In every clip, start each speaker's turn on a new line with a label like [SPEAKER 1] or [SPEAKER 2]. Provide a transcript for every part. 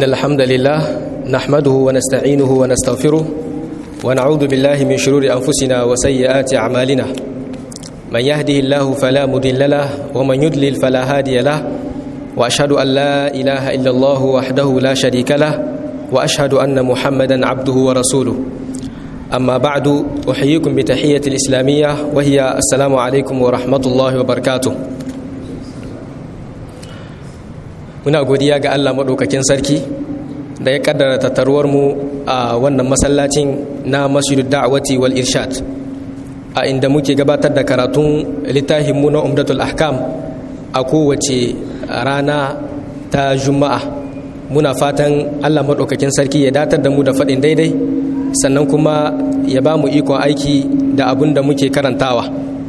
[SPEAKER 1] الحمد لله نحمده ونستعينه ونستغفره ونعوذ بالله من شرور أنفسنا وسيئات أعمالنا من يهده الله فلا مضل له ومن يضلل فلا هادي له وأشهد أن لا إله إلا الله وحده لا شريك له وأشهد أن محمدا عبده ورسوله أما بعد أحييكم بتحية الإسلامية وهي السلام عليكم ورحمة الله وبركاته muna godiya ga Allah maɗaukakin sarki da ya kaddara tattaruwar mu a wannan masallacin na masjidud da'wati wal irshad a inda muke gabatar da karatun littafin mu na umdatul ahkam a kowace rana ta juma'a muna fatan Allah maɗaukakin sarki ya datar da mu da faɗin daidai sannan kuma ya ba mu ikon aiki da abin da muke karantawa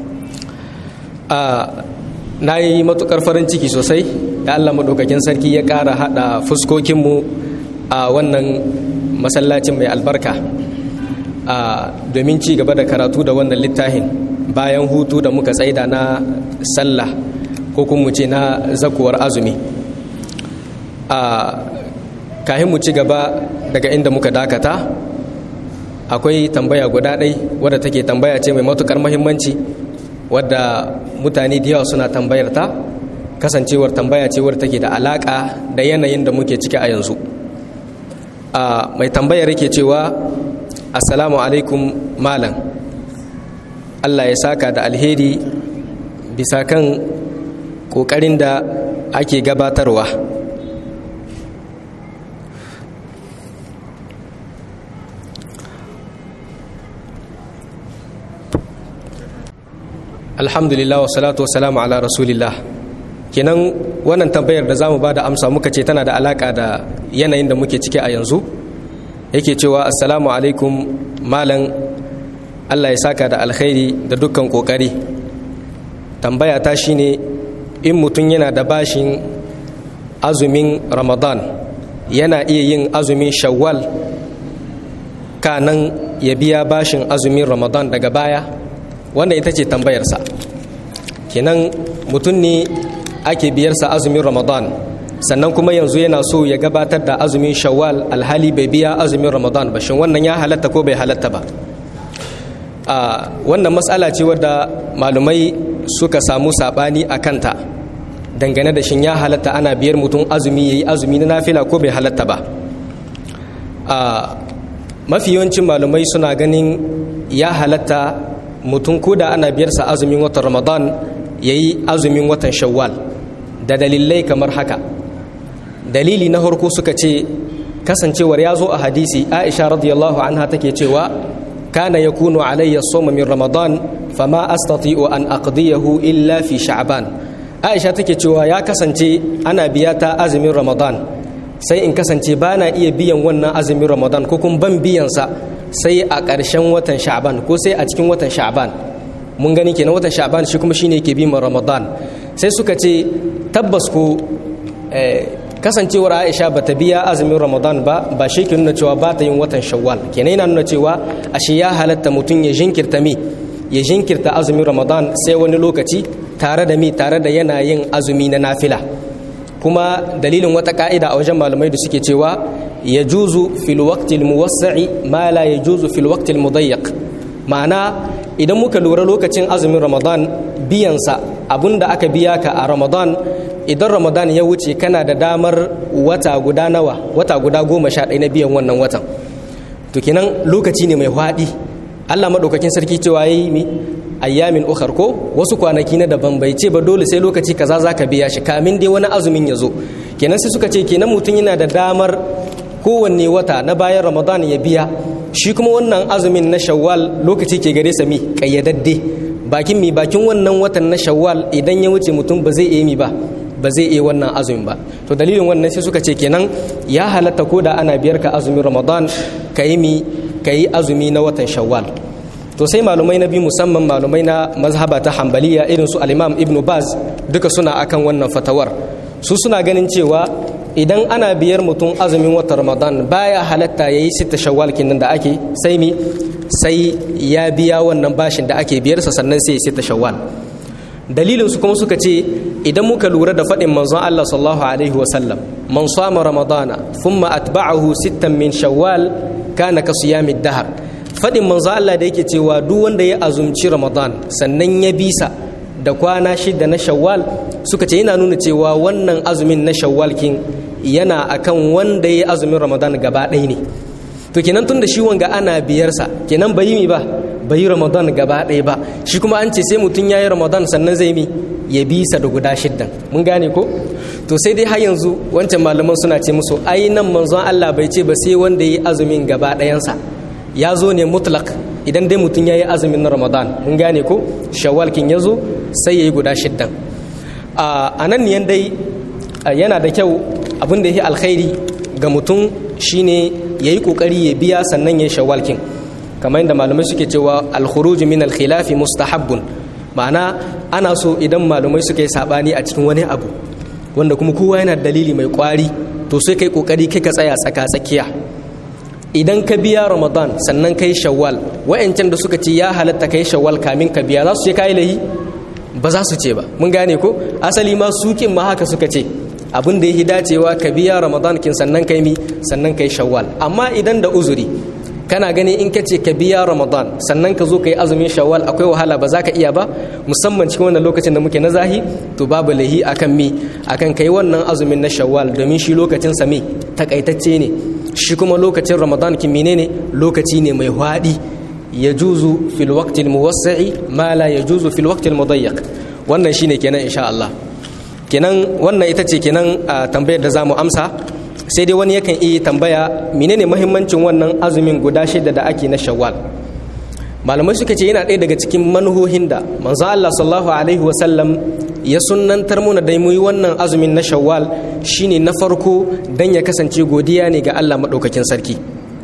[SPEAKER 1] na yi matukar farin ciki sosai da allah maɗaukakin sarki ya ƙara haɗa fuskokinmu a wannan masallacin mai albarka domin ci gaba da karatu da wannan littafin bayan hutu da muka tsaida na sallah ko kuma ce na zakuwar azumi kahin mu ci gaba daga inda muka dakata akwai tambaya guda ɗai wadda take tambaya ce mai matukar mahimmanci wadda mutane da yawa suna tambayar ta kasancewar tambaya ce wadda take da alaka da yanayin da muke ciki a yanzu a mai tambayar yake cewa assalamu alaikum malam allah ya saka da alheri bisa kan kokarin da ake gabatarwa alhamdulillah wa salatu wa salamu ala rasulillah kenan wannan tambayar da zamu bada amsa muka ce tana da alaka da yanayin da muke ciki a yanzu yake cewa assalamu alaikum malam Allah ya saka da alkhairi da dukkan kokari tambaya ta shine in mutum yana da bashin azumin ramadan yana iya yin azumin shawwal kanan ya biya bashin azumin ramadan daga baya wannan ita ce tambayarsa kenan mutum ne ake biyarsa azumin ramadan sannan kuma yanzu yana so ya gabatar da azumin shawwal alhali bai biya azumin ramadan ba shin wannan ya halatta ko bai halatta ba a wannan matsala ce wadda malumai suka samu sabani a kanta dangane da shin ya halatta ana biyar mutum azumi ya yi azumi na nafila ko bai halatta ba a mafi yawancin malumai suna ganin ya halatta mutum ko da ana biyarsa azumin watan ramadan ya yi azumin watan shawwal da dalilai kamar haka dalili na harko suka ce kasancewar ya zo a hadisi aisha radiyallahu anha take cewa kana ya kunu alayya soma min ramadan fama astati'u an aqdiyahu illa fi sha'ban aisha take cewa ya kasance ana biya ta azumin ramadan sai in kasance ba na iya biyan wannan azumin ramadan ko kuma ban biyansa sai a ƙarshen watan sha'ban ko sai a cikin watan sha'ban mun gani kenan watan sha'ban shi kuma shine ke bi ramadan sai suka ce tabbas ko kasancewar aisha bata biya azumin ramadan ba ba shi ke nuna cewa ba ta yin watan shawwal kenan yana nuna cewa ashe ya halatta mutum ya jinkirta mi ya jinkirta azumin ramadan sai wani lokaci tare da mi tare da yana yin azumi na nafila kuma dalilin wata ka'ida a wajen malamai da suke cewa ya juzu fil waqtil muwassa'i ma la ya juzu fil waqtil mudayyiq ma'ana idan muka lura lokacin azumin ramadan biyansa abinda aka biya ka a ramadan idan ramadan ya wuce kana da damar wata guda nawa wata guda goma sha ɗaya na biyan wannan watan to kenan lokaci ne mai haɗi allah maɗaukakin sarki cewa ya yi mi ayyamin ukhar ko wasu kwanaki na daban bai ce ba dole sai lokaci kaza za ka biya shi kamin dai wani azumin ya zo kenan sai suka ce kenan mutum yana da damar kowanne wata na bayan ramadan ya biya shi kuma wannan azumin na shawwal lokaci ke gare sa mi kayyadadde bakin mi bakin wannan watan na shawwal idan ya wuce mutum ba zai iya mi ba ba zai iya wannan azumin ba to dalilin wannan sai suka ce kenan ya halatta ko da ana biyar ka azumin ramadan ka yi mi ka yi azumi na watan shawwal to sai malumai na biyu musamman malumai na mazhaba ta hambaliya irin su al-imam ibnu baz duka suna akan wannan fatawar su suna ganin cewa idan ana biyar mutum azumin watan ramadan baya halatta ya yi sita shawwal kinan da ake sai mi sai ya biya wannan bashin da ake biyarsa sannan sai ya sita shawwal dalilin su kuma suka ce idan muka lura da faɗin manzon Allah sallallahu alaihi wasallam man sama ramadana thumma atba'ahu sittan min shawwal kana ka siyamid dahar fadin manzo Allah da yake cewa duk wanda ya azumci ramadan sannan ya bisa da kwana shida na shawwal suka ce yana nuna cewa wannan azumin na shawwal kin yana akan wanda ya azumin ramadan gaba ɗaya ne to kenan tun da shi wanga ana biyarsa kenan bai mi ba bai yi ramadan gaba ɗaya ba shi kuma an ce sai mutum ya yi ramadan sannan zai mi ya bisa da guda shiddan mun gane ko to sai dai har yanzu wancan malaman suna ce musu ai nan manzon Allah bai ce ba sai wanda ya yi azumin gaba ɗayansa ya zo ne mutlak idan dai mutum ya yi azumin na ramadan mun gane ko shawwal kin ya zo sai ya yi guda shiddan a nan ne dai yana da kyau abin da ya yi alkhairi ga mutum shine ya yi ƙoƙari ya biya sannan ya yi shawalkin kamar yadda malamai suke cewa alkhuruj min alkhilafi mustahabbun ma'ana ana so idan malamai suka yi sabani a cikin wani abu wanda kuma kowa yana dalili mai kwari to sai kai ƙoƙari kai ka tsaya tsaka tsakiya idan ka biya ramadan sannan kai shawwal wa'ancan da suka ce ya halatta kai shawwal kamin ka biya za su ce kai lahi ba za su ce ba mun gane ko asali ma sukin ma haka suka ce abin da ya dacewa ka biya ramadan kin sannan kai mi sannan kai shawwal amma idan da uzuri kana gani in ka ce ka biya ramadan sannan ka zo ka yi azumin shawwal akwai wahala ba za ka iya ba musamman cikin wannan lokacin da muke na zahi to babu lahi akan mi akan kai wannan azumin na shawwal domin shi lokacin sa mi takaitacce ne shi kuma lokacin ramadan kin menene lokaci ne mai hwadi yajuzu fil waqti al muwassi'i ma la yajuzu fil waqti al mudayyiq wannan shine kenan insha Allah kenan wannan ita ce kenan a tambayar da za mu amsa sai dai wani yakan iya tambaya menene mahimmancin wannan azumin guda shida da ake na shawwal malamai suka ce yana ɗaya daga cikin manuhohin da manzo Allah sallallahu alaihi wasallam ya sunnantar muna da mu yi wannan azumin na shawwal shine na farko dan ya kasance godiya ne ga Allah madaukakin sarki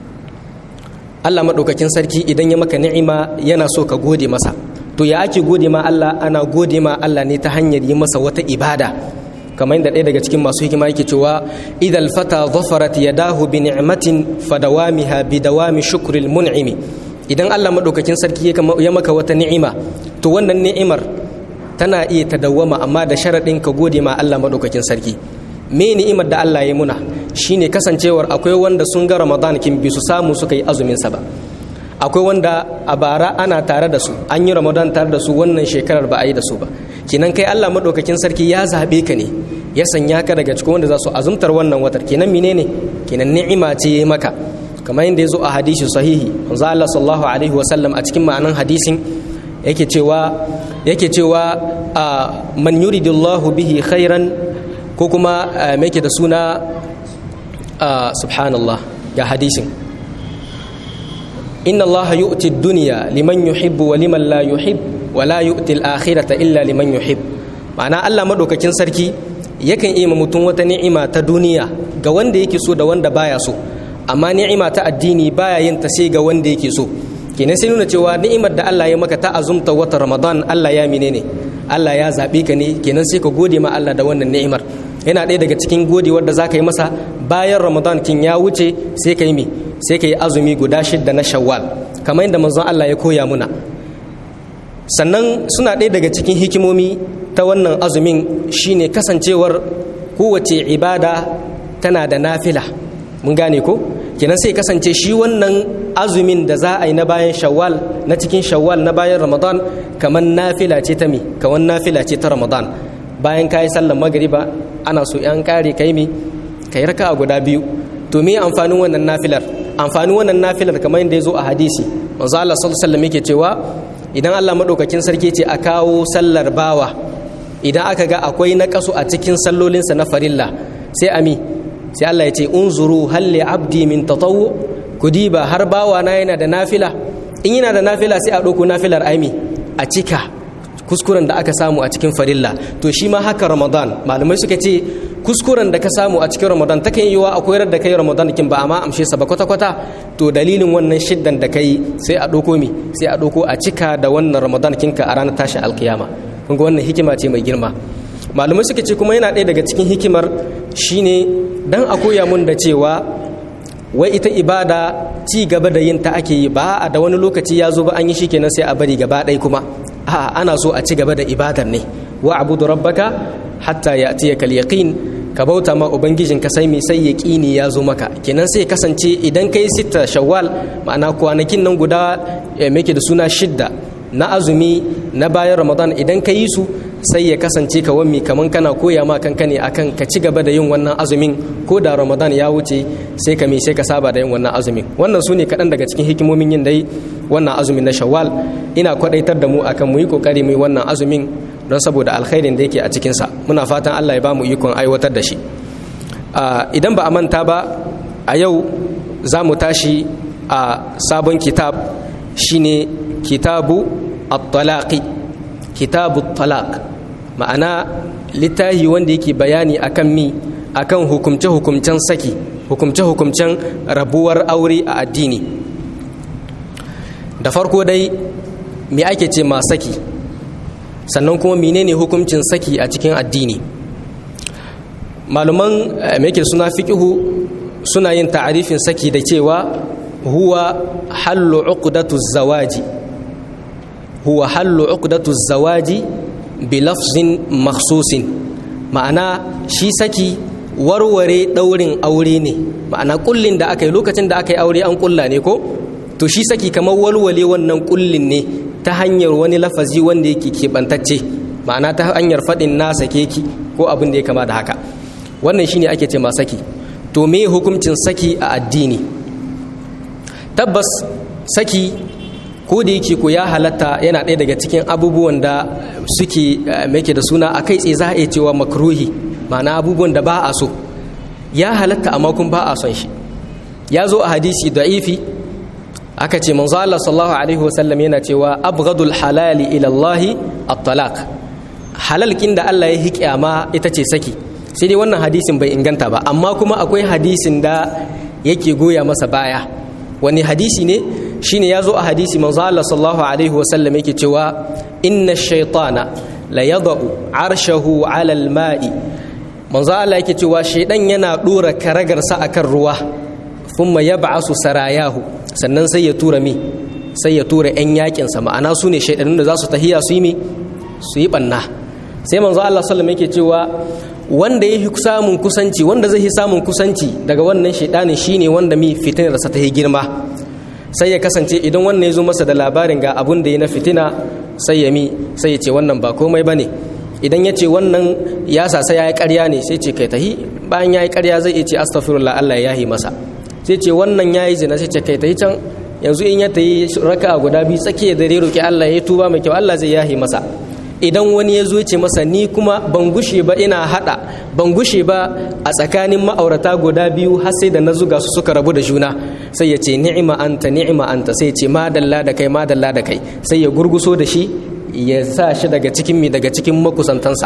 [SPEAKER 1] Allah madaukakin sarki idan ya maka ni'ima yana so ka gode masa to ya ake gode ma Allah ana gode ma Allah ne ta hanyar yi masa wata ibada kamar yadda ɗaya daga cikin masu hikima yake cewa idal fata zafarat yadahu bi ni'matin fadawamiha bi dawami shukril mun'imi idan Allah madaukakin sarki ya maka wata ni'ima to wannan ni'imar tana iya ta dawwama amma da sharaɗin ka gode ma Allah madaukakin sarki me ni'imar da Allah ya muna shine kasancewar akwai wanda sun ga Ramadan kin bi su samu suka yi azumin sa ba akwai wanda a bara ana tare da su an yi ramadan tare da su wannan shekarar ba a yi da su ba kenan kai allah maɗaukakin sarki ya zaɓe ka ne ya sanya ka daga cikin wanda za su azumtar wannan watar kenan menene kenan ni'ima ce ya maka kamar yadda ya zo a hadisi sahihi manzo allah sallallahu alaihi wa sallam a cikin ma'anan hadisin yake cewa yake cewa man yuridullahu bihi khairan ko kuma me yake da suna subhanallah ga hadisin inna Allah yu'ti ad-dunya liman yuhibbu wa liman la yuhib wa la yu'ti al-akhirata illa liman yuhib ma'ana Allah madaukakin sarki yakan iya mutum wata ni'ima ta duniya ga wanda yake so da wanda baya so amma ni'ima ta addini baya yin ta sai ga wanda yake so kenan sai nuna cewa ni'imar da Allah ya maka ta azumta wata Ramadan Allah ya menene Allah ya zabe ka ne kenan sai ka gode ma Allah da wannan ni'imar yana ɗaya daga cikin godewar da za ka yi masa bayan Ramadan kin ya wuce sai ka yi mi sai ka yi azumi guda shidda na shawwal kamar yadda manzon Allah ya koya muna sannan suna ɗaya daga cikin hikimomi ta wannan azumin shine kasancewar kowace ibada tana da nafila mun gane ko kenan sai kasance shi wannan azumin da za a yi na bayan shawwal na cikin shawwal na bayan ramadan kamar nafila ce ta mi kamar nafila ce ta ramadan bayan kayi sallar magriba ana so yan kare kai mi kai raka guda biyu to me amfanin wannan nafilar amfanin wannan nafilar kamar yadda ya zo a hadisi manzo Allah sallallahu alaihi wasallam yake cewa idan Allah madaukakin sarki ce a kawo sallar bawa idan aka ga akwai naqasu a cikin sallolinsa na farilla sai ami sai Allah ya ce unzuru hal li abdi min tatawwu kudiba har bawa na yana da nafila in yana da nafila sai a ɗauko nafilar aimi a cika kuskuren da aka samu a cikin farilla to shi ma haka ramadan malamai suka ce kuskuren da ka samu a cikin ramadan ta kan yiwa a koyar da kai ramadan kin ba amma amshe sa ba kwata kwata to dalilin wannan shiddan da kai sai a ɗauko mi sai a ɗauko a cika da wannan ramadan kinka a ranar tashin alkiyama kun ga wannan hikima ce mai girma malamai suka ce kuma yana ɗaya daga cikin hikimar shine dan a koya mun da cewa wai ita ibada ci gaba da yin ta ake yi ba a da wani lokaci ya zo ba an yi shi kenan sai a bari gaba ɗaya kuma a ana so a ci gaba da ibadar ne wa abudu rabbaka hatta ya'tiyaka al-yaqin ka bauta ma ubangijin ka sai mai sai yaqini ya zo maka kenan sai kasance idan kai sita shawwal ma'ana kwanakin nan guda make da suna shidda na azumi na bayan ramadan idan ka yi su sai ya kasance ka wammi kaman kana koya ma kanka ne akan ka ci gaba da yin wannan azumin ko da ramadan ya wuce sai ka me sai ka saba da yin wannan azumin wannan su ne kaɗan daga cikin hikimomin yin dai wannan azumin na shawwal ina kwaɗaitar da mu akan mu yi ƙoƙari mu yi wannan azumin don saboda alkhairin da yake a cikinsa muna fatan allah ya ba mu ikon aiwatar da shi idan ba a manta ba a yau za mu tashi a sabon kitab shine kitabu at-talaqi kitabu talaq ma'ana littafi wanda yake bayani akan mi akan hukumce-hukumcen saki hukumce-hukumcen rabuwar aure a addini da farko dai me ake ce ma saki sannan kuma menene hukuncin saki a cikin addini maluman ke suna fiƙihu suna yin ta'arifin saki da cewa huwa hallu uqdatu zawaji huwa hallu uqdatu zawaji bi lafzin makhsusin ma'ana shi saki warware daurin aure ne ma'ana kullin da aka yi lokacin da aka yi aure an kulla ne ko to shi saki kamar walwale wannan kullin ne ta hanyar wani lafazi wanda yake keɓantacce ma'ana ta hanyar faɗin na sake ki ko abin da ya kama da haka wannan shine ake ce ma saki to me hukuncin saki a addini tabbas saki ko da yake ko ya halatta yana ɗaya daga cikin abubuwan da suke make da suna a kai tsaye za a iya cewa makruhi ma'ana abubuwan da ba a so ya halatta amma kun ba a son shi ya zo a hadisi da'ifi aka ce manzo Allah sallallahu alaihi wasallam yana cewa abghadul halali ila Allah at-talaq halal kin da Allah ya hiƙyama ita ce saki sai dai wannan hadisin bai inganta ba amma kuma akwai hadisin da yake goya masa baya wani hadisi ne shine ya zo a hadisi manzo Allah sallallahu alaihi wasallam yake cewa inna shaytana la yada'u arshahu ala al-ma'i manzo Allah yake cewa shaydan yana dora karagarsa akan ruwa thumma yab'asu sarayahu sannan sai ya tura mi sai ya tura yan yakin sa ma'ana su ne shaydanun da za su tahiya su yi mi su yi banna sai manzo Allah sallallahu alaihi wasallam yake cewa wanda ya samun kusanci wanda zai samun kusanci daga wannan shaidanin shine wanda mi fitinarsa ta yi girma sai ya kasance idan wannan ya zo masa da labarin ga abun da ya na fitina sai ya mi sai ya ce wannan ba komai ba ne idan ya ce wannan ya sasa ya yi karya ne sai ce kai tahi bayan ya yi karya zai iya ce astaghfirullah Allah ya yahi masa sai ce wannan ya yi zina sai ce kai tahi can yanzu in ya tayi raka guda biyu tsakiyar dare roki Allah ya tuba mai kyau Allah zai yahi masa idan wani ya zo ce masa ni kuma ban gushe ba ina hada ban gushe ba a tsakanin ma'aurata guda biyu har sai da na zuga su suka rabu da juna sai ya ce ni'ima anta ni'ima anta sai ya ce madalla da kai madalla da kai sai ya gurguso da shi ya sa shi daga cikin mi daga cikin makusantansa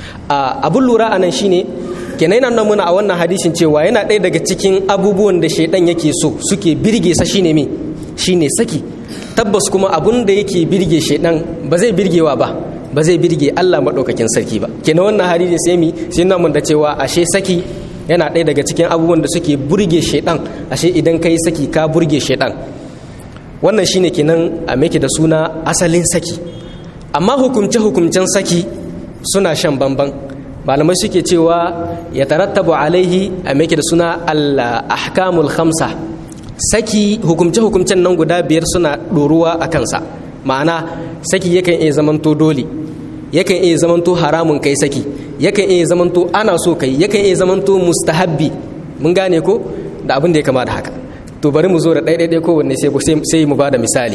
[SPEAKER 1] abun lura a nan shine kenan yana muna a wannan hadisin cewa yana ɗaya daga cikin abubuwan da shaidan yake so suke birge sa shine me shine saki tabbas kuma abun da yake birge shaidan ba zai birgewa ba ba zai birge Allah maɗaukakin sarki ba kenan wannan hadisi sai mi sai na mun da cewa ashe saki yana ɗaya daga cikin abubuwan da suke burge shaidan ashe idan kai saki ka burge shaidan wannan shine kenan a meke da suna asalin saki amma hukumce hukumcen saki suna shan bamban malamai suke cewa ya tarattabu alaihi a meke da suna al-ahkamul khamsa saki hukumce hukumcen nan guda biyar suna ɗoruwa a kansa ma'ana saki yakan iya zamanto dole yakan iya zamanto haramun kai saki yakan iya zamanto ana so kai yakan iya zamanto mustahabbi mun gane ko da abin da ya kama da haka to bari mu zo da ɗaiɗaiɗai kowanne sai mu ba da misali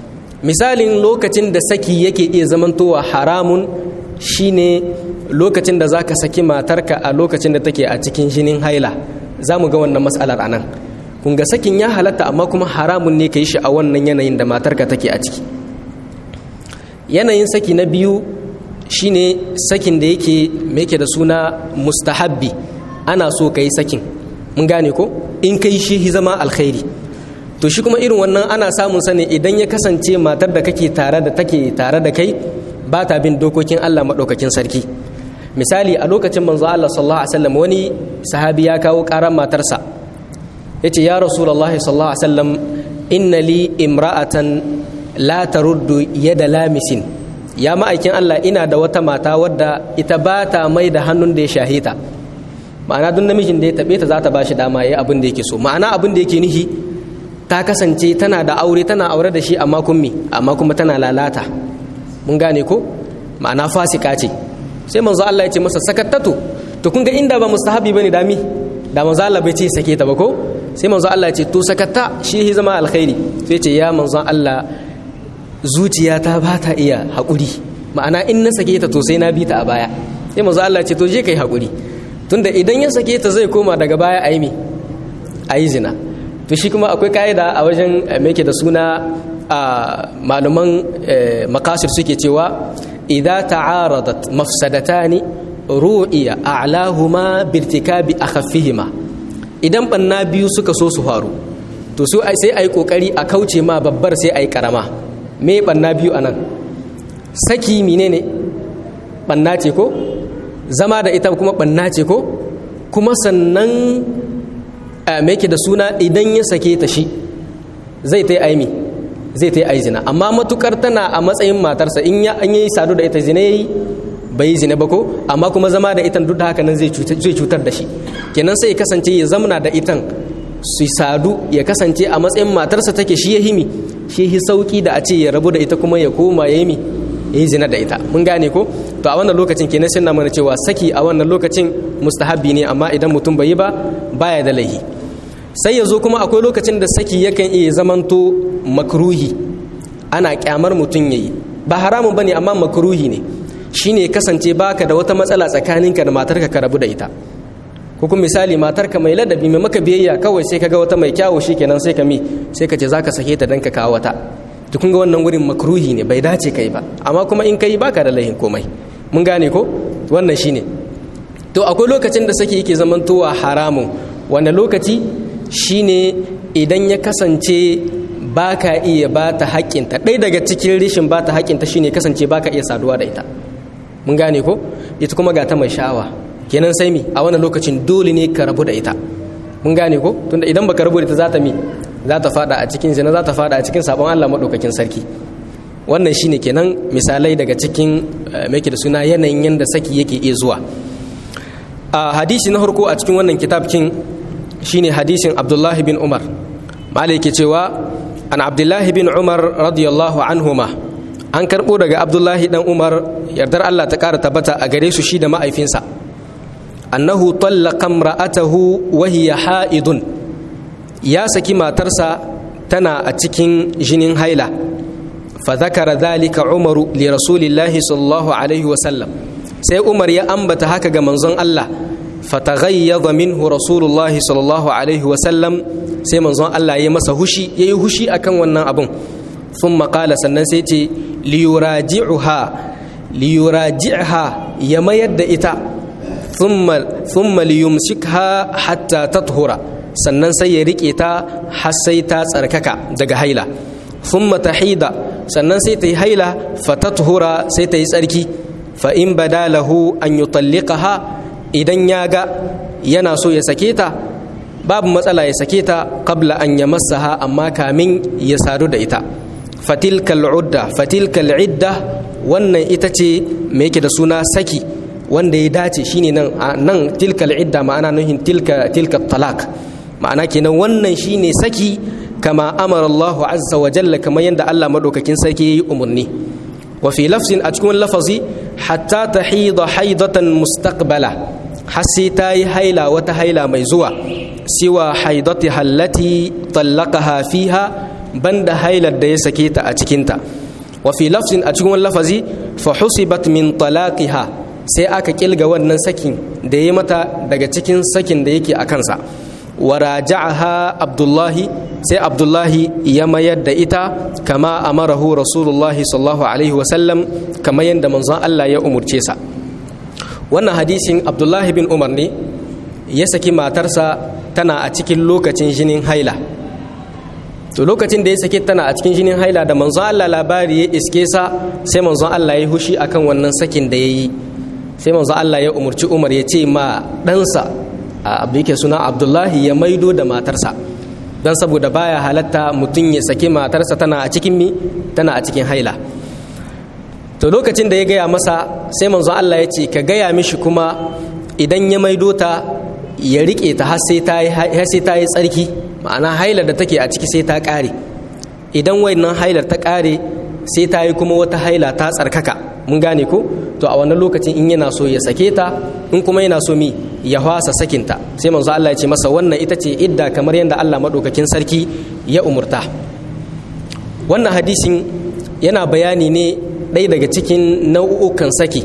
[SPEAKER 1] misalin lokacin da saki yake iya zamantowa haramun shine lokacin da zaka saki matarka a lokacin da take a cikin jinin haila za mu ga wannan matsalar a nan kun ga sakin ya halatta amma kuma haramun ne ka yi shi a wannan yanayin da matarka take a ciki yanayin saki na biyu shine sakin da yake yake da suna mustahabbi ana so ka yi sakin mun gane ko in kai shi zama alkhairi to shi kuma irin wannan ana samun sa ne idan ya kasance matar da kake tare da take tare da kai ba ta bin dokokin Allah maɗaukakin sarki misali a lokacin manzo Allah sallallahu alaihi wasallam wani sahabi ya kawo ƙaran matarsa yace ya rasulullahi sallallahu alaihi wasallam inna li imra'atan la taruddu yada lamisin ya ma'aikin Allah ina da wata mata wadda ita ba ta mai da hannun da ya shahita ma'ana duk namijin da ya taɓe ta za ta ba shi dama ya abin da yake so ma'ana abin da yake nihi ta kasance tana da aure tana aure da shi amma kun amma kuma tana lalata mun gane ko ma'ana fasika ce sai manzo Allah ya ce masa sakattatu to kun ga inda ba mustahabi bane dami da manzo Allah bai ce sake ta ba ko sai manzo Allah ya ce to sakatta shi ya zama alkhairi sai ce ya manzo Allah zuciyata ba ta iya haƙuri ma'ana in na sake ta to sai na bi ta a baya sai manzo Allah ya ce to je kai haƙuri tunda idan ya sake ta zai koma daga baya a yi mi a yi zina to shi kuma akwai ka'ida a wajen meke da suna a malaman makasir suke cewa idza ta'aradat mafsadatani ru'iya a'lahuma birtikabi akhaffihima idan banna biyu suka so su faru to su sai ayi kokari a kauce ma babbar sai ayi karama me banna biyu anan saki menene banna ce ko zama da ita kuma banna ce ko kuma sannan me yake da suna idan ya sake ta shi zai ta yi aimi zai ta yi aizina amma matukar tana a matsayin matarsa in ya an yi sadu da ita zina yayi bai yi zina ba ko amma kuma zama da itan duk da haka nan zai cutar da shi kenan sai ya kasance ya zamana da itan su sadu ya kasance a matsayin matarsa take shi ya himi shi hi sauki da a ce ya rabu da ita kuma ya koma ya yi ya yi zina da ita mun gane ko to a wannan lokacin kenan sun na mana cewa saki a wannan lokacin mustahabbi ne amma idan mutum bai yi ba baya da laihi sai ya zo kuma akwai lokacin da saki yakan iya zamanto makruhi ana kyamar mutum yayi ba haramun bane amma makruhi ne shine kasance baka da wata matsala tsakaninka da matarka ka rabu da ita ko kuma misali matarka mai ladabi mai maka biyayya kawai sai kaga wata mai kyawu shikenan sai ka mi sai ka ce zaka sake ta dan ka kawo wata to kun ga wannan wurin makruhi ne bai dace kai ba amma kuma in kai baka da laihin komai mun gane ko wannan shine to akwai lokacin da saki yake zamantowa haramun wanda lokaci shine idan ya kasance ba ka iya ba ta haƙƙinta ɗaya daga cikin rishin ba ta haƙƙinta shine kasance ba ka iya saduwa da ita mun gane ko ita kuma ga ta mai sha'awa kenan sai mi a wannan lokacin dole ne ka rabu da ita mun gane ko tunda idan baka rabu da ita za ta mi za ta fada a cikin zina za ta fada a cikin sabon Allah madaukakin sarki wannan shine kenan misalai daga cikin mai da suna yanayin yanda saki yake iya zuwa a hadisi na farko a cikin wannan kitabkin shine hadisin Abdullah bin Umar malai ke cewa an Abdullah bin Umar radiyallahu anhuma an karbo daga Abdullah dan Umar yardar Allah ta kara tabbata a gare su shi da ma'aifinsa annahu tallaqa imra'atahu wa hiya ha'idun ya saki matarsa tana a cikin jinin haila fa zakara dhalika Umaru li rasulillahi sallallahu alaihi wa sallam sai Umar ya ambata haka ga manzon Allah fataghayyadha minhu rasulullahi sallallahu alaihi wa sallam sai manzon Allah ya masa hushi yayi hushi akan wannan abun thumma qala sannan sai ce liyuraji'uha liyuraji'ha ya mayar da ita thumma thumma liyumsikha hatta tathura sannan sai ya rike ta har sai ta tsarkaka daga haila thumma tahida sannan sai ta yi haila fatathura sai ta yi tsarki fa in badalahu an yutalliqaha idan ya ga yana so ya sake ta babu matsala ya sake ta qabla an yamassaha amma kamin ya sadu da ita fatilkal udda fatilkal idda wannan ita ce me yake da suna saki wanda ya dace shine nan nan tilkal idda ma'ana nuhin tilka tilka talak ma'ana kenan wannan shine saki kama amara Allah azza wa jalla kamar yadda Allah madaukakin sarki yayi umurni wa fi lafzin a cikin lafazi hatta tahida haidatan mustaqbala har sai ta yi haila wata haila mai zuwa siwa haidati hallati tallaqaha fiha banda hailar da ya sake ta a cikinta wa fi lafzin a cikin lafazi fa husibat min talaqiha sai aka kilga wannan sakin da ya mata daga cikin sakin da yake a kansa wa raja'aha abdullahi sai abdullahi ya mayar da ita kama amarahu rasulullahi sallallahu alaihi wasallam kamar yadda manzon Allah ya umurce sa wannan hadisin abdullahi bin umar ne ya saki matarsa tana a cikin lokacin jinin haila to lokacin da ya sake tana a cikin jinin haila da manzon Allah labari ya iske sa sai manzon Allah ya hushi akan wannan sakin da ya yi sai manzon Allah ya umurci umar ya ce ma ɗansa abu yake suna abdullahi ya maido da matarsa don saboda baya halatta mutum ya saki matarsa tana a cikin mi tana a cikin haila to lokacin da ya gaya masa sai manzon Allah ya ce ka gaya mishi kuma idan ya maido ta ya rike ta har sai ta yi tsarki ma'ana hailar da take a ciki sai ta ƙare idan wannan hailar ta ƙare sai ta yi kuma wata haila ta tsarkaka mun gane ko to a wannan lokacin in yana so ya sake ta in kuma yana so mi ya hwasa sakinta sai manzo Allah ya ce masa wannan ita ce idda kamar yadda Allah madaukakin sarki ya umurta wannan hadisin yana bayani ne ɗaya daga cikin nau'ukan saki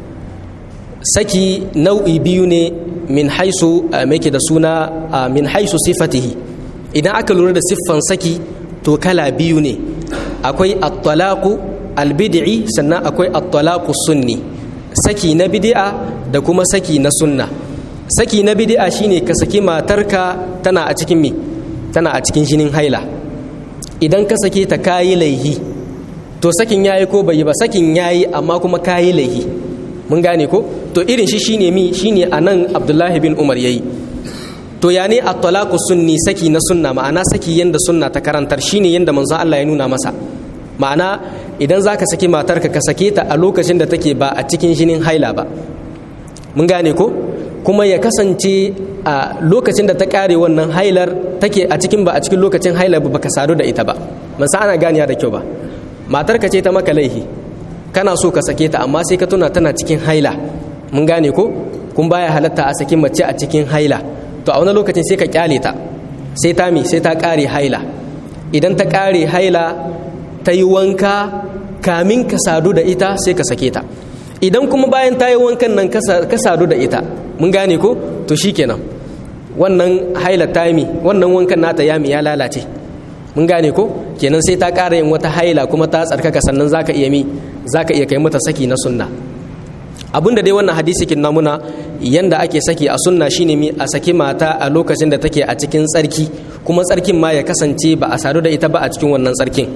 [SPEAKER 1] saki nau'i biyu ne min haisu mai da suna min haisu sifatihi idan aka lura da siffan saki to kala biyu ne akwai at-talaqu al-bid'i sannan akwai at-talaqu sunni saki na bid'a da kuma saki na sunna saki na bid'a shine ka saki matarka tana a cikin me tana a cikin jinin haila idan ka sake ta kayi laihi to sakin yayi ko bai yi ba sakin yayi amma kuma kayi laihi mun gane ko to irin shi shine mi shine anan Abdullahi bin Umar yayi to ya ne at-talaqu sunni saki na sunna ma'ana saki yanda sunna ta karantar shine yanda manzon Allah ya nuna masa ma'ana idan zaka saki matarka ka sake ta a lokacin da take ba a cikin jinin haila ba mun gane ko kuma ya kasance a lokacin da ta kare wannan hailar take a cikin ba a cikin lokacin hailar ba baka sadu da ita ba man sa ana ganiya da kyau ba matarka ce ta maka laihi kana so ka sake ta amma sai ka tuna tana cikin haila mun gane ko kun baya halatta a saki mace a cikin haila to a wani lokacin sai ka kyale ta sai ta mi sai ta kare haila idan ta kare haila ta yi wanka kamin ka sadu da ita sai ka sake ta idan kuma bayan ta yi wankan nan ka sadu da ita mun gane ko to shikenan wannan haila ta mi wannan wankan nata yami ya lalace mun gane ko kenan sai ta ƙara yin wata haila kuma ta tsarkaka sannan zaka iya mi zaka iya kai mata saki na sunna abinda dai wannan hadisi kin namuna yanda ake saki a sunna shine mi a saki mata a lokacin da take a cikin tsarki kuma tsarkin ma ya kasance ba a sadu da ita ba a cikin wannan tsarkin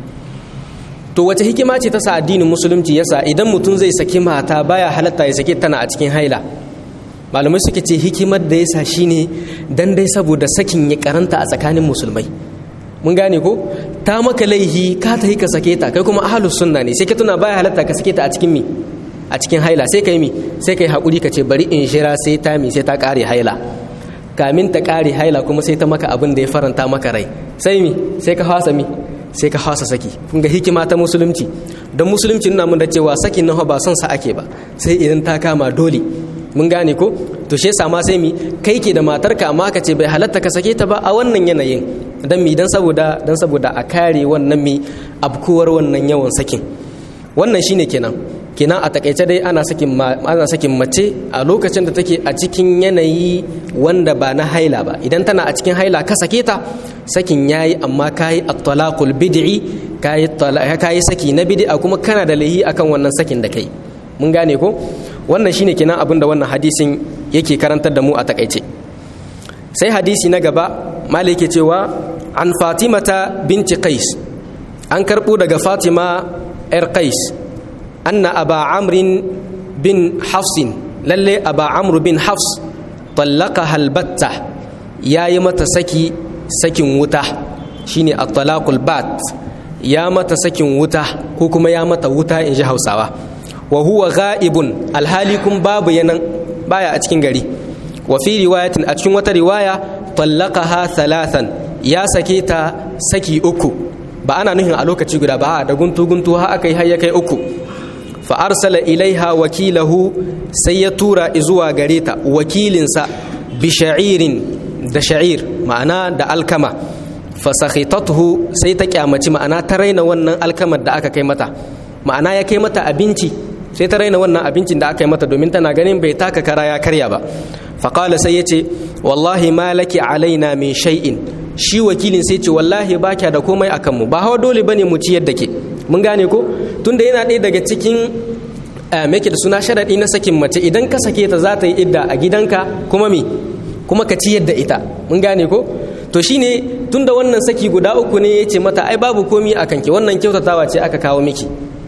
[SPEAKER 1] to wace hikima ce ta sa addinin musulunci yasa idan mutum zai saki mata baya halatta ya saki tana a cikin haila malamai suke ce hikimar da yasa shine dan dai saboda sakin ya karanta a tsakanin musulmai mun gane ko ta maka laihi ka ta yi ka sake ta kai kuma ahlus sunna ne sai ka tuna baya halatta ka sake ta a cikin mi a cikin haila sai kai mi sai kai hakuri ka ce bari in shira sai ta mi sai ta kare haila kamin ta kare haila kuma sai ta maka abin da ya faranta maka rai sai mi sai ka fasa mi sai ka fasa saki kun ga hikima ta musulunci don musulunci nuna mun da cewa sakin nan ba son sa ake ba sai idan ta kama dole mun gane ko to shi yasa ma sai mi kai ke da matarka amma ka ce bai halatta ka sake ta ba a wannan yanayin dan mi dan saboda dan saboda a kare wannan mi abkuwar wannan yawan sakin wannan shine kenan kenan a takaice dai ana sakin ana sakin mace a lokacin da take a cikin yanayi wanda ba na haila ba idan tana a cikin haila ka sake ta sakin yayi amma kayi at-talaqul bid'i kayi kayi saki na bid'a kuma kana da lahi akan wannan sakin da kai mun gane ko wannan shine kenan abin da wannan hadisin yake karantar da mu a takaice sai hadisi na gaba malik yake cewa an fatimata binti qais an karbo daga fatima yar qais anna aba amrin bin hafsin lalle aba amru bin hafs طلقها البتة yayi mata saki sakin wuta shine at-talaqul bat ya mata sakin wuta ko kuma ya mata wuta in ji Hausawa wa huwa ghaibun alhali kun babu yanan baya a cikin gari wa fi riwayatin a cikin wata riwaya talaqaha thalathan ya sake ta saki uku ba ana nuhin a lokaci guda ba da guntu guntu ha aka yi har ya kai uku fa arsala ilaiha wakilahu sai ya tura zuwa gare ta wakilinsa bi sha'irin da sha'ir ma'ana da alkama fa sakhitathu sai ta kyamaci ma'ana ta raina wannan alkamar da aka kai mata ma'ana ya kai mata abinci sai ta raina wannan abincin da aka yi mata domin tana ganin bai taka kara ya karya ba faƙala sai ya ce wallahi ma laki alaina min shay'in shi wakilin sai ce wallahi ba kya da komai a kanmu ba hawa dole bane mu ciyar da ke mun gane ko tunda yana ɗaya daga cikin make da suna sharaɗi na sakin mace idan ka sake ta za ta yi idda a gidanka kuma me kuma ka ciyar da ita mun gane ko to shine tunda wannan saki guda uku ne ya ce mata ai babu komi a kanki wannan kyautatawa ce aka kawo miki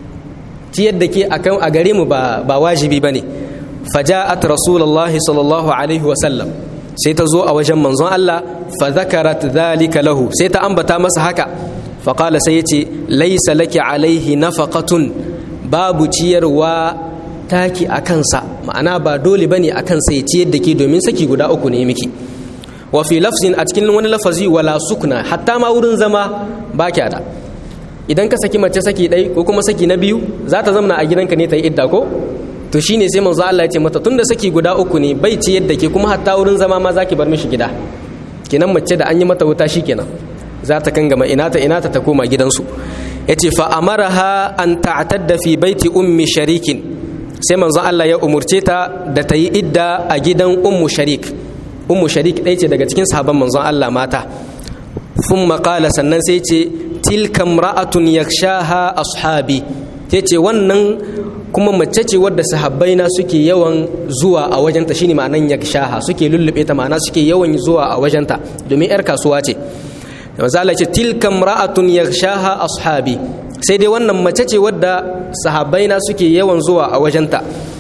[SPEAKER 1] ciyar da ke a gare mu ba wajibi ba ne faja'at rasulullahi sallallahu alaihi wasallam sai ta zo a wajen manzon Allah fa zakarat dhalika lahu sai ta ambata masa haka fa qala sai yace laysa laki alaihi nafaqatun babu ciyarwa taki a kansa ma'ana ba dole bane a kansa ya ciyar da ke domin saki guda uku ne miki wa fi lafzin a cikin wani lafazi wala sukna hatta ma wurin zama ba kya da idan ka saki mace saki ɗai ko kuma saki na biyu za ta zamana a gidanka ne ta yi idda ko to shine sai manzo Allah ya ce mata tunda saki guda uku ne bai ci yadda ke kuma hatta wurin zama ma zaki bar mishi gida kenan mace da an yi mata wuta shikenan za ta kangama inata inata ta koma gidansu yace fa amaraha an ta'tadda fi baiti ummi sharikin sai manzo Allah ya umurce ta da ta yi idda a gidan ummu sharik ummu sharik ɗaya ce daga cikin sahabban manzon Allah mata sun maƙala sannan sai ce tilka ra'atun yakshaha ashabi sai ce wannan kuma mace ce wadda sahabbaina suke yawan zuwa a wajenta shine ma'anan yakshaha suke lullube ta ma'ana suke yawan zuwa a wajenta domin yar kasuwa ce manzo Allah ce tilka ra'atun yakshaha ashabi sai dai wannan mace ce wadda sahabbaina suke yawan zuwa a wajenta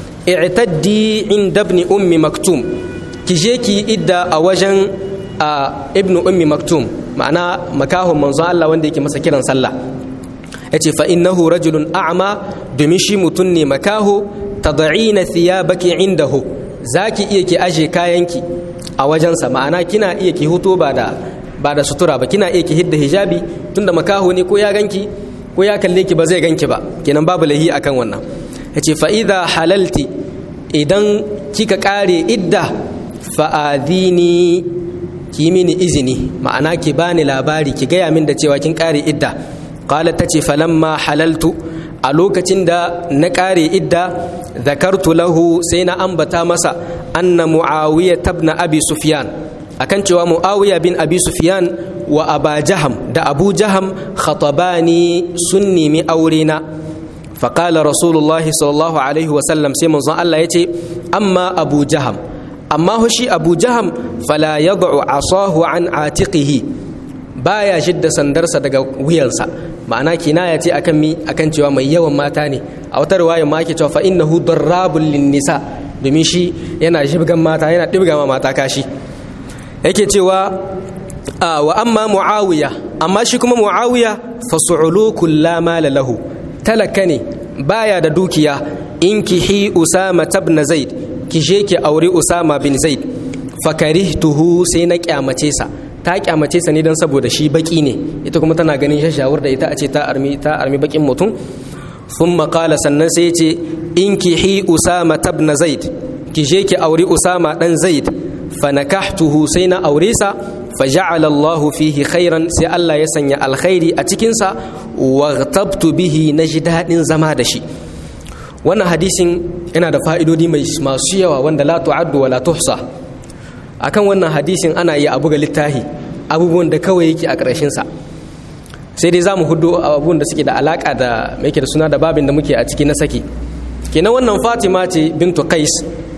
[SPEAKER 1] i'taddi inda ibn ummi maktum ki je ki idda a wajen ibnu ummi maktum ma'ana makahon manzon Allah wanda yake masa kiran sallah yace fa innahu rajulun a'ma domin shi mutum ne makaho tad'ina thiyabaki indahu zaki iya ki aje kayanki a wajensa ma'ana kina iya ki huto ba da ba da sutura ba kina iya ki hidda hijabi tunda makaho ne ko ya ganki ko ya kalle ki ba zai ganki ba kenan babu lahi akan wannan yace fa idha halalti idan kika kare idda fa'adini ki mini izini ma'ana ki bani labari ki gaya min da cewa kin kare idda qala tace falamma halaltu a lokacin da na kare idda zakartu lahu sai na ambata masa anna muawiya tabna abi sufyan akan cewa muawiya bin abi sufyan wa aba jaham da abu jaham khatabani sun nemi aure na فقال رسول الله صلى الله عليه وسلم سيما الله يتي أما أبو جهم amma shi abu jaham fala ya asahu an atiqihi baya shidda sandarsa daga wuyansa ma'ana kinaya ce akan mi akan cewa mai yawan mata ne a wata riwaya ma ake cewa fa innahu darrabul linnisa domin shi yana shibgan mata yana dibga ma mata kashi yake cewa wa amma muawiya amma shi kuma muawiya fa su'ulukul la mala lahu talaka ne baya da dukiya inkihi usama ibn zaid ki je ki aure Usama bin Zaid fakarihtuhu sai na kyamace sa ta kyamace sa ne dan saboda shi baki ne ita kuma tana ganin shashawar da ita a ce ta armi ta armi bakin mutum thumma qala sannan sai yace inkihi Usama ibn Zaid ki je ki aure Usama dan Zaid fanakahtuhu sai na aure sa faja'ala Allah fihi khairan sai Allah ya sanya alkhairi a cikin sa waghtabtu bihi naji dadin zama da shi wannan hadisin yana da fa'idodi masu yawa wanda la tu'addu wa la tuhsa akan wannan hadisin ana iya abu ga littahi abubuwan da kawai yake a ƙarshen sa sai dai zamu hudu abubuwan da suke da alaka da mai da suna da babin da muke a ciki na saki kenan wannan Fatima ce bintu Qais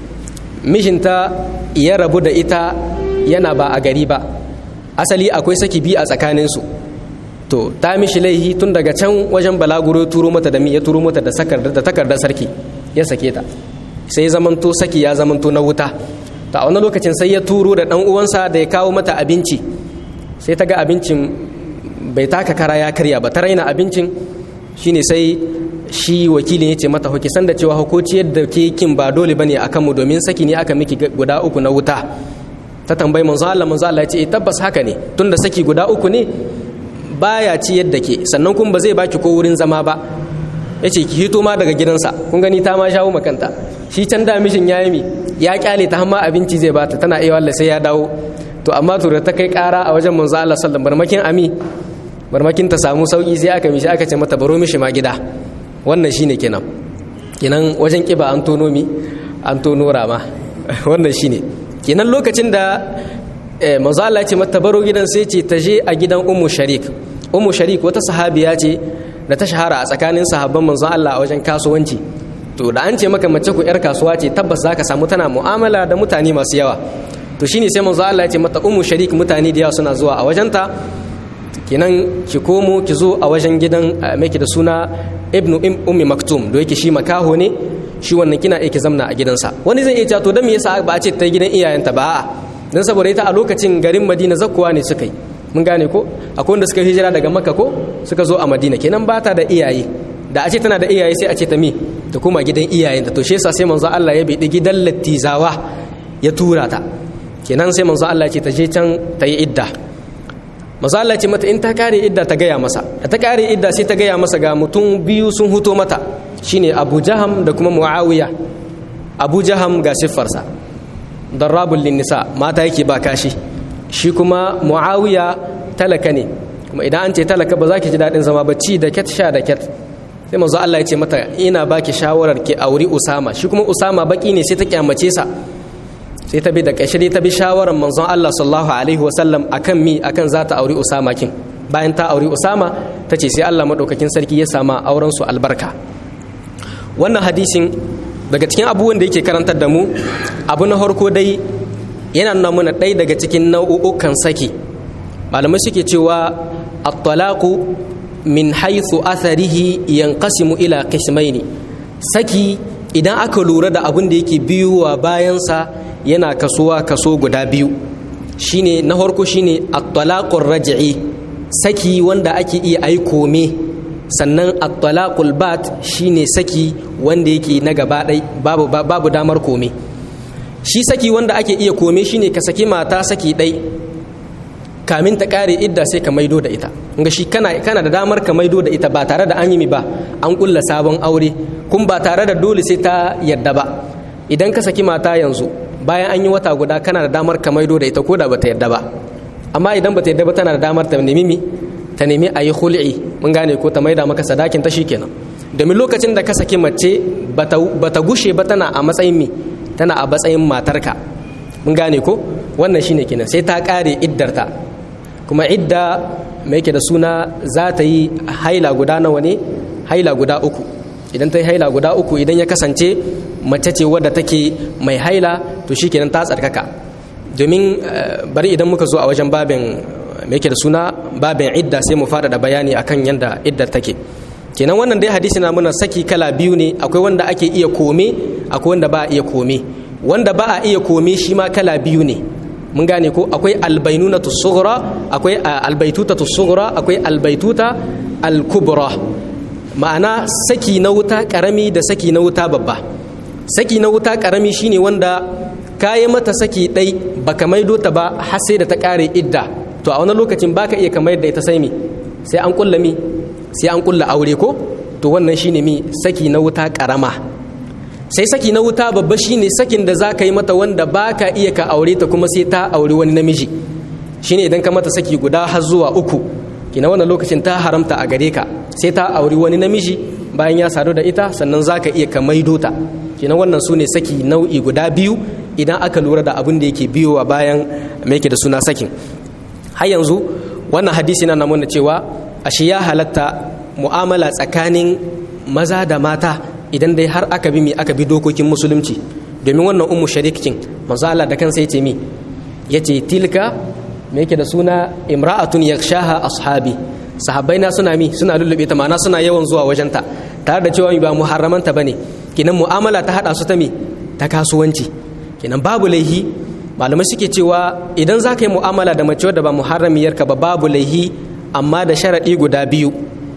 [SPEAKER 1] mijinta ya rabu da ita yana ba a gari ba asali akwai saki bi a tsakaninsu to ta mishi laihi tun daga can wajen balaguro turo mata da mi ya turo mata da da takardar sarki ya sake ta sai zamanto saki ya zamanto na wuta ta wani lokacin sai ya turo da dan uwansa da ya kawo mata abinci sai ta ga abincin bai taka kara ya karya ba ta raina abincin shine sai shi wakilin ya ce mata hoki san da cewa hukoci yadda ke kin ba dole bane akan mu domin saki ne aka miki guda uku na wuta ta tambayi manzo Allah manzo Allah ya ce tabbas haka ne tunda saki guda uku ne baya ci yadda ke sannan kuma ba zai baki ko wurin zama ba ya ce ki hito ma daga gidansa kun gani ta ma shawo makanta shi can da mishin ya yi ya kyale ta hamma abinci zai bata tana iya wallah sai ya dawo to amma to da ta kai kara a wajen manzo Allah sallallahu barmakin ami barmakin ta samu sauki sai aka mishi aka ce mata baro mishi ma gida wannan shine kenan kenan wajen kiba an tono mi an tono rama wannan shine kenan lokacin da manzo Allah ya ce mata baro gidan sai ce ta je a gidan ummu sharik ummu sharik wata sahabiya ce da ta shahara a tsakanin sahabban manzon Allah a wajen kasuwanci to da an ce maka mace ku yar kasuwa ce tabbas zaka samu tana mu'amala da mutane masu yawa to shine sai manzon Allah ya ce mata ummu sharik mutane da yawa suna zuwa a wajenta kinan ki komo ki zo a wajen gidan mai da suna ibnu ummi maktum da yake shi makaho ne shi wannan kina iya ki zamna a gidansa wani zai iya cewa to dan me yasa ba a ce ta gidan iyayenta ba a'a dan saboda ita a lokacin garin Madina zakkuwa ne suka yi mun gane ko akwai wanda suka hijira daga makka ko suka zo a madina kenan ba ta da iyaye da a ce tana da iyaye sai a ce ta mi ta koma gidan iyayenta to shi yasa sai manzo Allah ya bi gidan lattizawa ya tura ta kenan sai manzo Allah ce ta je can ta yi idda manzo Allah ce mata in ta kare idda ta gaya masa da ta kare idda sai ta gaya masa ga mutum biyu sun huto mata shine Abu Jaham da kuma Muawiya Abu Jaham ga siffarsa darrabul linnisa mata yake ba kashi shi kuma Muawiya talaka ne kuma idan an ce talaka ba za ki ji daɗin zama ba ci da ket sha da ket sai manzo Allah ya ce mata ina baki shawarar ki auri Usama shi kuma Usama baki ne sai ta kyamace sa sai ta bi da ƙarshe ta bi shawarar manzon Allah sallallahu alaihi wasallam akan mi akan za ta auri Usama kin bayan ta auri Usama ta ce sai Allah madaukakin sarki ya sama auren su albarka wannan hadisin daga cikin abubuwan da yake karantar da mu abu na farko dai yana nuna mana ɗaya daga cikin nau'ukan saki malamai suke cewa at-talaqu min haythu atharihi yanqasimu ila qismaini saki idan aka lura da abin da yake biyuwa bayansa yana kasuwa kaso guda biyu shine na farko shine at-talaqur raj'i saki wanda ake iya ai kome sannan at-talaqul bat shine saki wanda yake na gaba ɗai babu babu damar kome shi saki wanda ake iya kome shine ka saki mata saki ɗai kamin ta kare idda sai ka maido da ita nga shi kana kana da damar ka maido da ita ba tare da an yi mi ba an kulla sabon aure kun ba tare da dole sai ta yadda ba idan ka saki mata yanzu bayan an yi wata guda kana da damar ka maido da ita ko da bata yadda ba amma idan bata yadda ba tana da damar ta nemi mi ta nemi a yi hul'i mun gane ko ta maida maka sadakin ta shikenan domin lokacin da ka saki mace bata gushe ba tana a matsayin mi tana a matsayin matarka mun gane ko wannan shine kenan sai ta kare iddarta kuma idda mai yake da suna za ta yi haila guda nawa ne haila guda uku idan ta yi haila guda uku idan ya kasance mace ce wadda take mai haila to shi kenan ta tsarkaka domin bari idan muka zo a wajen babin mai yake da suna babin idda sai mu fada da bayani akan yadda iddar take kenan wannan dai hadisi na muna saki kala biyu ne akwai wanda ake iya kome akwai wanda ba a iya kome wanda ba a iya kome shi ma kala biyu ne mun gane ko akwai albainunatu sughra akwai albaitutatu sughra akwai albaituta alkubra ma'ana saki na wuta karami da saki na wuta babba saki na wuta karami shine wanda kayi mata saki dai baka maido ta ba har sai da ta kare idda to a wani lokacin baka iya kamar da ita sai mi sai an kulla mi sai an kulla aure ko to wannan shine mi saki na wuta karama sai saki na wuta babba shine sakin da za ka yi mata wanda ba ka iya ka aure ta kuma sai ta aure wani namiji shine idan ka mata saki guda har zuwa uku kina wannan lokacin ta haramta a gare ka sai ta aure wani namiji bayan ya sadu da ita sannan za ka iya ka maido ta kina wannan su ne saki nau'i guda biyu idan aka lura da abin da yake biyowa bayan mai yake da suna sakin har yanzu wannan hadisi na nuna cewa ashe ya halatta mu'amala tsakanin maza da mata idan dai har aka bi mi aka bi dokokin musulunci domin wannan ummu sharikin manzo Allah da kansa yace mi yace tilka me yake da suna imra'atun yakshaha ashabi sahabbai na suna mi suna lullube ta ma'ana suna yawan zuwa wajenta tare da cewa ba muharramanta bane kinan mu'amala ta hada su ta mi ta kasuwanci kinan babu laihi malamai suke cewa idan za ka yi mu'amala da mace wadda ba muharramiyarka ba babu laihi amma da sharaɗi guda biyu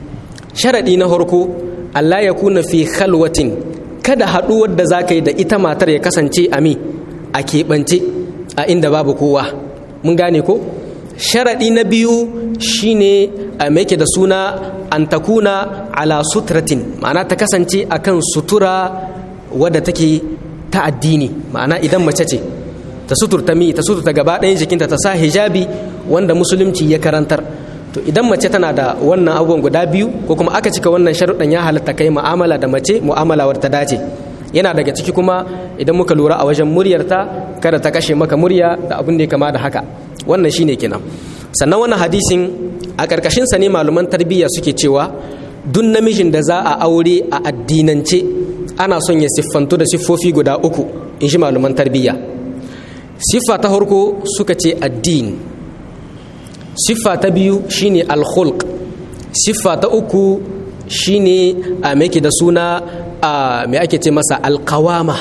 [SPEAKER 1] sharaɗi na farko Allah ya kuna fi khalwatin kada haɗuwar da za ka yi da ita matar ya kasance a mi a keɓance a inda babu kowa mun gane ko sharaɗi na biyu shine a ke da suna an takuna ala sutratin ma'ana ta kasance akan sutura wadda take ta addini ma'ana idan mace ce ta suturta mi ta suturta gaba ɗayan jikinta ta sa hijabi wanda musulunci ya karantar to idan mace tana da wannan abubuwan guda biyu ko kuma aka cika wannan sharuɗan ya halatta kai mu'amala da mace mu'amala wadda ta dace yana daga ciki kuma idan muka lura a wajen muryarta kada ta kashe maka murya da abin da ya kama da haka wannan shine kenan sannan wannan hadisin a ƙarƙashin sa ne malaman tarbiyya suke cewa duk namijin da za a aure a addinance ana son ya siffantu da siffofi guda uku in shi malaman tarbiyya siffa ta farko suka ce addini siffa ta biyu shine alkhulq siffa ta uku shine a meke da suna a me ake ce masa alkawama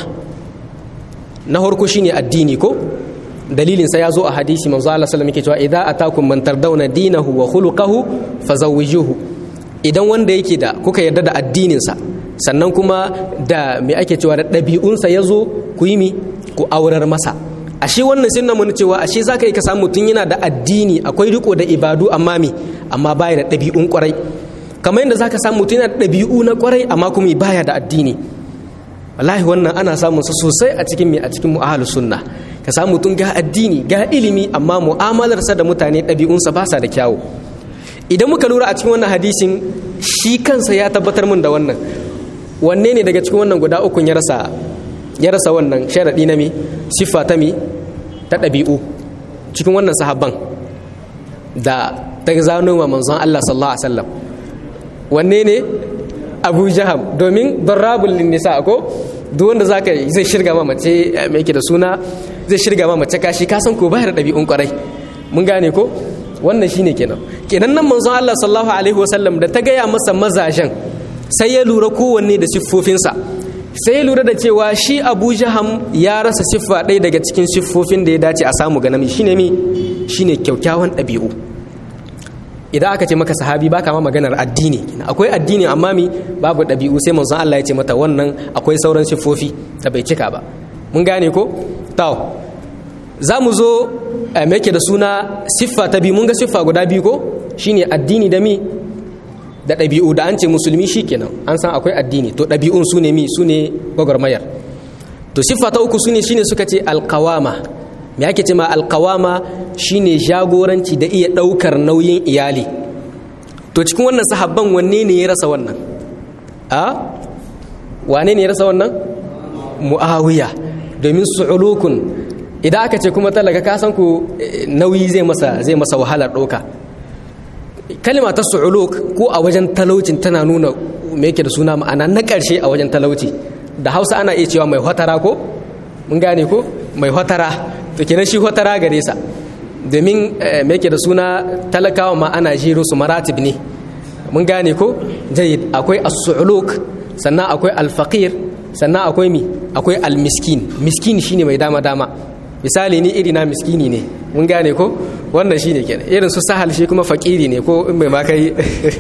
[SPEAKER 1] na farko shine addini ko dalilin sa ya zo a hadisi manzo Allah sallallahu alaihi wasallam yake cewa idza atakum man tardawna dinahu wa khuluquhu fazawwijuhu idan wanda yake da kuka yarda da addinin sa sannan kuma da me ake cewa da ɗabi'unsa ya zo ku yi mi ku aurar masa ashe wannan sun nuna cewa ashe za ka yi ka samu mutum yana da addini akwai riko da ibadu amma mi amma baya da ɗabi'un kwarai kamar yadda za ka samu mutum yana da ɗabi'u na kwarai amma kuma baya da addini wallahi wannan ana samun sa sosai a cikin a cikin mu'ahalu sunna ka samu mutum ga addini ga ilimi amma mu'amalarsa da mutane ɗabi'unsa ba sa da kyawu idan muka lura a cikin wannan hadisin shi kansa ya tabbatar mun da wannan wanne ne daga cikin wannan guda ukun ya rasa ya rasa wannan sharaɗi na mi siffa ta mi ta ɗabi'u cikin wannan sahabban da ta zano ma manzon Allah sallallahu alaihi wasallam wanne ne Abu Jaham domin darabul nisa ko duk wanda zaka zai shirga ma mace mai yake da suna zai shirga ma mace kashi ka san ko bayar ɗabi'un kwarai mun gane ko wannan shine kenan kenan nan manzon Allah sallallahu alaihi wasallam da ta gaya masa mazajen sai ya lura kowanne da siffofinsa sai ya lura da cewa shi Abu Jaham ya rasa siffa ɗaya daga cikin siffofin da ya dace a samu ga namiji shine mi shine kyaukyawan ɗabi'u idan aka ce maka sahabi baka ma maganar addini akwai addini amma mi babu ɗabi'u sai manzon Allah ya ce mata wannan akwai sauran siffofi da bai cika ba mun gane ko to za mu zo me yake da suna siffa ta biyu mun ga siffa guda biyu ko shine addini da mi da ɗabi'u da an ce musulmi shikenan an san akwai addini to ɗabi'un su ne mi su ne gwagwarmayar to siffa ta uku su ne shine suka ce alkawama me ake ce ma alkawama shine jagoranci da iya ɗaukar nauyin iyali to cikin wannan sahabban wanne ne ya rasa wannan a wane ne ya rasa wannan mu'awiya domin su'ulukun idan aka ce kuma talaka ka san ku nauyi zai masa zai masa wahalar ɗauka kalma ta su'uluk ko a wajen talaucin tana nuna me yake da suna ma'ana na ƙarshe a wajen talauci da hausa ana iya cewa mai hotara ko mun gane ko mai hotara to kenan shi hotara gare sa domin me yake da suna talakawa ma ana jiro su maratib ne mun gane ko jayyid akwai as-su'uluk sannan akwai al-faqir sannan akwai mi akwai al-miskin miskin shine mai dama dama misali ni iri na miskini ne mun gane ko wannan shine kenan irin su sahal shi kuma fakiri ne ko in bai ma kai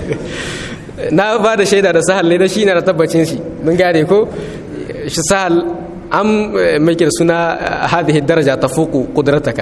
[SPEAKER 1] na ba da shaida da sahal ne da shi na da tabbacin shi mun gane ko shi sahal an mai da suna hadhihi daraja tafuqu qudrataka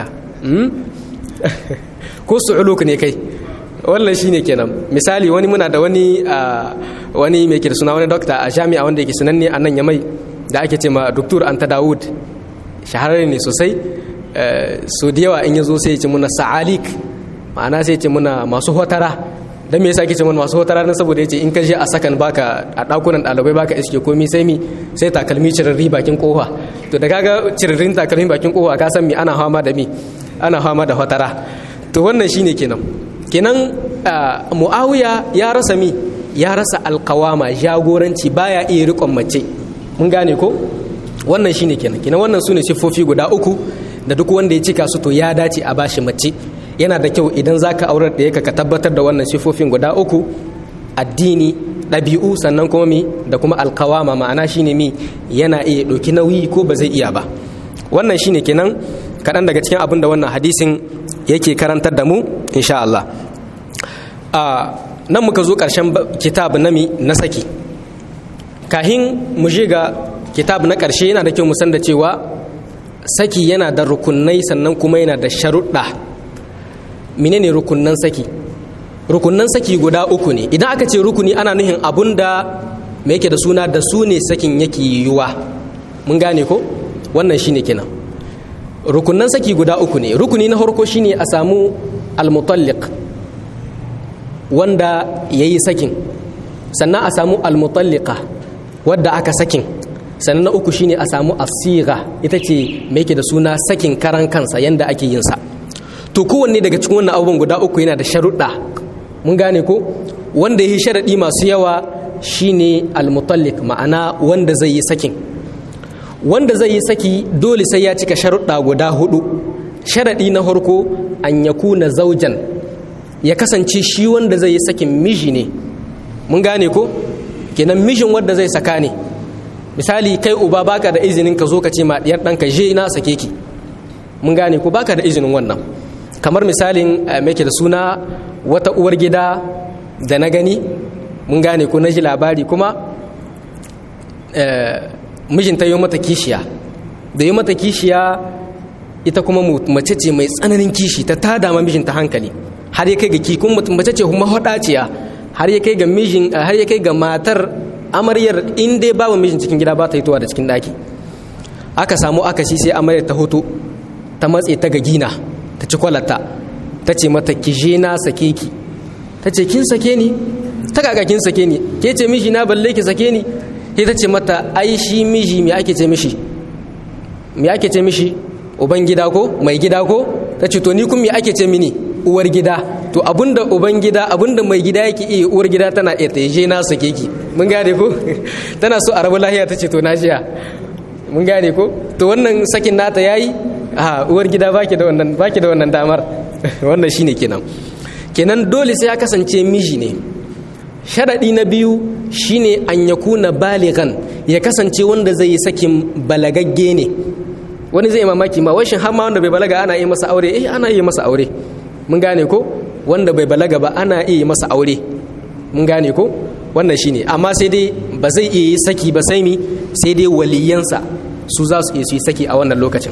[SPEAKER 1] ko su'uluk ne kai wannan shine kenan misali wani muna da wani wani mai da suna wani dokta a jami'a wanda yake sananne a nan yamai da ake ce ma doktor anta dawud shahararre ne sosai so da yawa in ya zo sai ya ce muna sa'alik ma'ana sai ya ce muna masu hotara don me yasa ke ce muna masu hotara don saboda ya ce in ka je a sakan baka a ɗakunan ɗalibai baka iske komi sai mi sai takalmi cirarri bakin kofa to da kaga cirarrin takalmi bakin kofa ka san mi ana fama da mi ana fama da hotara to wannan shine kenan kenan muawiya ya rasa mi ya rasa alkawama jagoranci baya iya riƙon mace mun gane ko wannan shine kenan kenan wannan sune siffofi guda uku da duk wanda ya cika su to ya dace a bashi mace yana da kyau idan zaka aurar da yaka ka tabbatar da wannan siffofin guda uku addini ɗabi'u sannan kuma mi da kuma alkawama ma'ana shine mi yana iya ɗauki nauyi ko ba zai iya ba wannan shine kenan kaɗan daga cikin abin da wannan hadisin yake karantar da mu insha Allah a nan muka zo ƙarshen kitab nami na saki kahin mu ga kitab na ƙarshe yana da kyau mu san da cewa saki yana da rukunai sannan kuma yana da sharuɗa menene rukunnan saki rukunnan saki guda uku ne idan aka ce rukuni ana nuhin abun da me yake da suna da su ne sakin yake yiwuwa mun gane ko wannan shine kenan rukunnan saki guda uku ne rukuni na farko shine a samu almutalliq wanda yayi sakin sannan a samu almutalliqa wadda aka sakin sannan na uku shine a samu asira ita ce mai yake da suna sakin karan kansa yanda ake yin sa to kowanne daga cikin wannan abubuwan guda uku yana da sharuɗa mun gane ko wanda yi sharaɗi masu yawa shine almutallik ma'ana wanda zai yi sakin wanda zai yi saki dole sai ya cika sharuɗa guda hudu sharaɗi na farko an ya kuna zaujan ya kasance shi wanda zai yi sakin miji ne mun gane ko kenan mijin wanda zai saka ne misali kai uba baka da izinin ka zo ka ce ma diyar ɗanka je na sake ki mun gane ko baka da izinin wannan kamar misalin mai da suna wata uwar gida da na gani mun gane ko na ji labari kuma mijinta yi mata kishiya da yi mata kishiya ita kuma mace ce mai tsananin kishi ta tada ma mijinta hankali har ya kai ga kikun mutum mace ce kuma hadaciya har ya kai ga mijin har ya kai ga matar amaryar in dai babu mijin cikin gida ba ta hitowa da cikin daki aka samu aka shi sai amaryar ta hoto ta matse ta ga gina ta ci kwalata ta ce mata ki je na sake ki ta ce kin sake ni ta kaka kin sake ni ke ce miji na balle ki sake ni sai ta ce mata ai shi miji me ake ce mishi me ake ce mishi uban gida ko mai gida ko ta ce to ni kun me ake ce mini uwar gida to abinda uban gida abinda mai gida yake iya uwar gida tana iya ta je na sake ki mun gane ko tana so a rabu lahiya ta ce to na jiya mun gane ko to wannan sakin nata yayi a uwar gida baki da wannan baki da wannan damar wannan shine kenan kenan dole sai ya kasance miji ne sharadi na biyu shine an yakuna baligan ya kasance wanda zai yi sakin balagagge ne wani zai mamaki ma washin har ma wanda bai balaga ana yi masa aure eh ana yi masa aure mun gane ko wanda bai balaga ba ana iya masa aure mun gane ko wannan shine amma sai dai ba zai iya yi saki ba sai mi sai dai waliyansa su za su iya su yi saki a wannan lokacin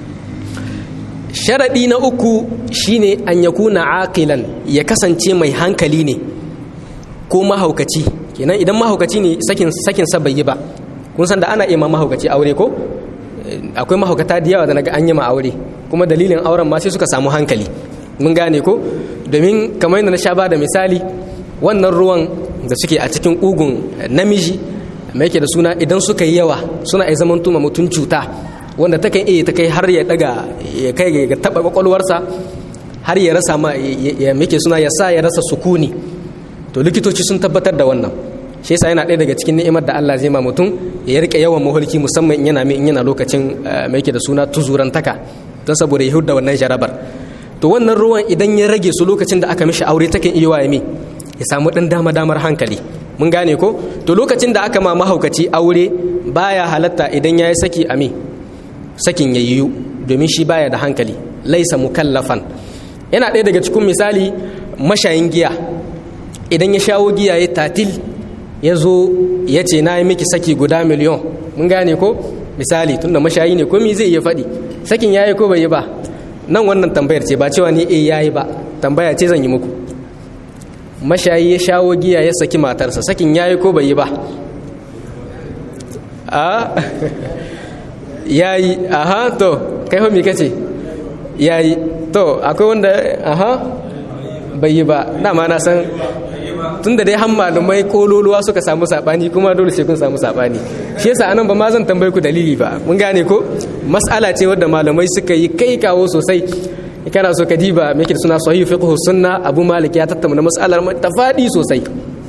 [SPEAKER 1] sharaɗi na uku shine an ya kuna aqilan ya kasance mai hankali ne ko mahaukaci kenan idan mahaukaci ne sakin sakin sa bai yi ba kun san da ana iya ma mahaukaci aure ko akwai mahaukata da yawa da naga an yi ma aure kuma dalilin auren ma sai suka samu hankali mun gane ko domin kamar yadda na sha ba da misali wannan ruwan da suke a cikin ugun namiji mai yake da suna idan suka yi yawa suna iya zaman tuma mutum cuta wanda ta kan iya ta kai har ya daga ya kai ga taba kwakwalwarsa har ya rasa ma ya muke suna ya sa ya rasa sukuni to likitoci sun tabbatar da wannan shi yasa yana ɗaya daga cikin ni'imar da Allah zai ma mutum ya rike yawan mahulki musamman in yana in yana lokacin mai yake da suna tuzurantaka don saboda ya hudda wannan jarabar to wannan ruwan idan ya rage su lokacin da aka mishi aure takan iya waye ya samu ɗan dama damar hankali mun gane ko to lokacin da aka ma mahaukaci aure baya halatta idan ya yi saki a me sakin ya yiwu domin shi baya da hankali laisa mukallafan yana ɗaya daga cikin misali mashayin giya idan ya shawo giya ya tatil ya zo ya ce na yi miki saki guda miliyon mun gane ko misali tunda mashayi ne komi zai iya faɗi sakin ya yi ko bai yi ba nan wannan tambayar ce ba cewa ni eh ya yi ba tambaya ce zan yi muku mashayi ya shawo giya ya saki matarsa sakin ya yi ko bai yi ba a ya yi aha to kai homi kace ya yi to akwai wanda aha bai yi ba dama na san tun da dai han malumai kololuwa suka samu sabani kuma dole sai kun samu sabani shi yasa anan ba ma zan tambaye ku dalili ba mun gane ko mas'ala ce wadda malamai suka yi kai kawo sosai kana so ka diba me yake suna sahih fiqh sunna abu malik ya tattauna mas'alar ta fadi sosai